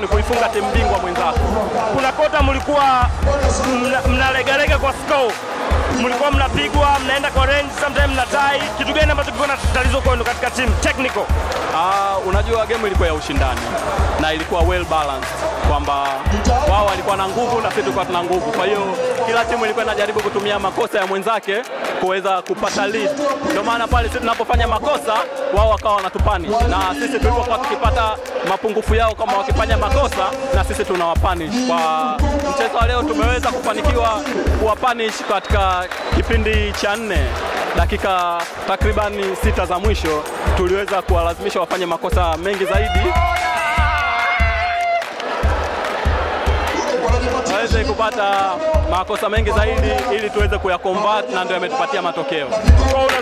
ni kuifunga timu bingwa mwenzako. Kuna kota mlikuwa mna- mnalegalega kwa score, mlikuwa mnapigwa, mnaenda kwa range, sometimes mna tie. Kitu gani ambacho kilikuwa na tatizo kwenu katika timu technical? Ah, unajua game ilikuwa ya ushindani na ilikuwa well balanced kwamba wao walikuwa na nguvu na sisi tulikuwa tuna nguvu. Kwa hiyo kila timu ilikuwa inajaribu kutumia makosa ya mwenzake kuweza kupata lead. Ndio maana pale sisi tunapofanya makosa wao wakawa wanatupanish, na sisi tulipokuwa tukipata mapungufu yao kama wakifanya makosa, na sisi tunawapanish. Kwa mchezo wa leo tumeweza kufanikiwa kuwapanish katika kipindi cha nne dakika takribani sita za mwisho tuliweza kuwalazimisha wafanye makosa mengi zaidi waweze kupata makosa mengi zaidi ili tuweze kuyakombat na ndio yametupatia matokeo. Kwa una-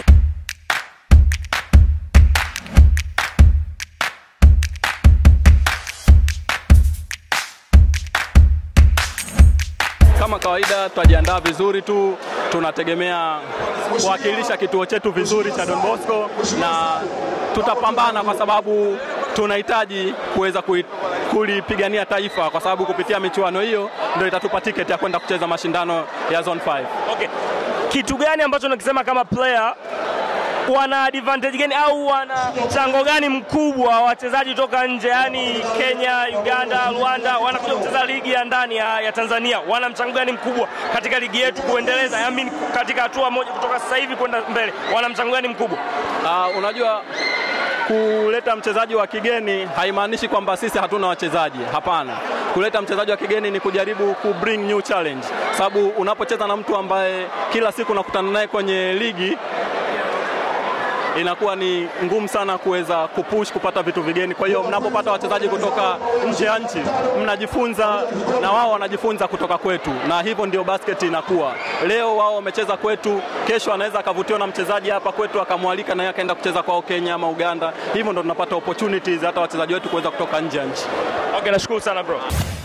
Kama kawaida tutajiandaa vizuri tu, tunategemea kuwakilisha kituo chetu vizuri cha Don Bosco na tutapambana kwa sababu tunahitaji kuweza kui- kulipigania taifa, kwa sababu kupitia michuano hiyo ndio itatupa tiketi ya kwenda kucheza mashindano ya Zone 5. Okay. Kitu gani ambacho nakisema kama player wana advantage gani au wana mchango gani mkubwa wachezaji toka nje, yani Kenya, Uganda, Rwanda wanakuja kucheza ligi ya ndani ya, ya Tanzania, wana mchango gani mkubwa katika ligi yetu kuendeleza, I mean, katika hatua moja kutoka sasa hivi kwenda mbele, wana mchango gani mkubwa? Uh, unajua kuleta mchezaji wa kigeni haimaanishi kwamba sisi hatuna wachezaji. Hapana, kuleta mchezaji wa kigeni ni kujaribu ku bring new challenge, sababu unapocheza na mtu ambaye kila siku unakutana naye kwenye ligi inakuwa ni ngumu sana kuweza kupush kupata vitu vigeni. Kwa hiyo mnapopata wachezaji kutoka nje ya nchi, mnajifunza na wao wanajifunza kutoka kwetu, na hivyo ndio basket inakuwa. Leo wao wamecheza kwetu, kesho anaweza akavutiwa na mchezaji hapa kwetu akamwalika na yeye akaenda kucheza kwao Kenya ama Uganda. Hivyo ndo tunapata opportunities hata wachezaji wetu kuweza kutoka nje ya nchi. Okay, nashukuru sana bro.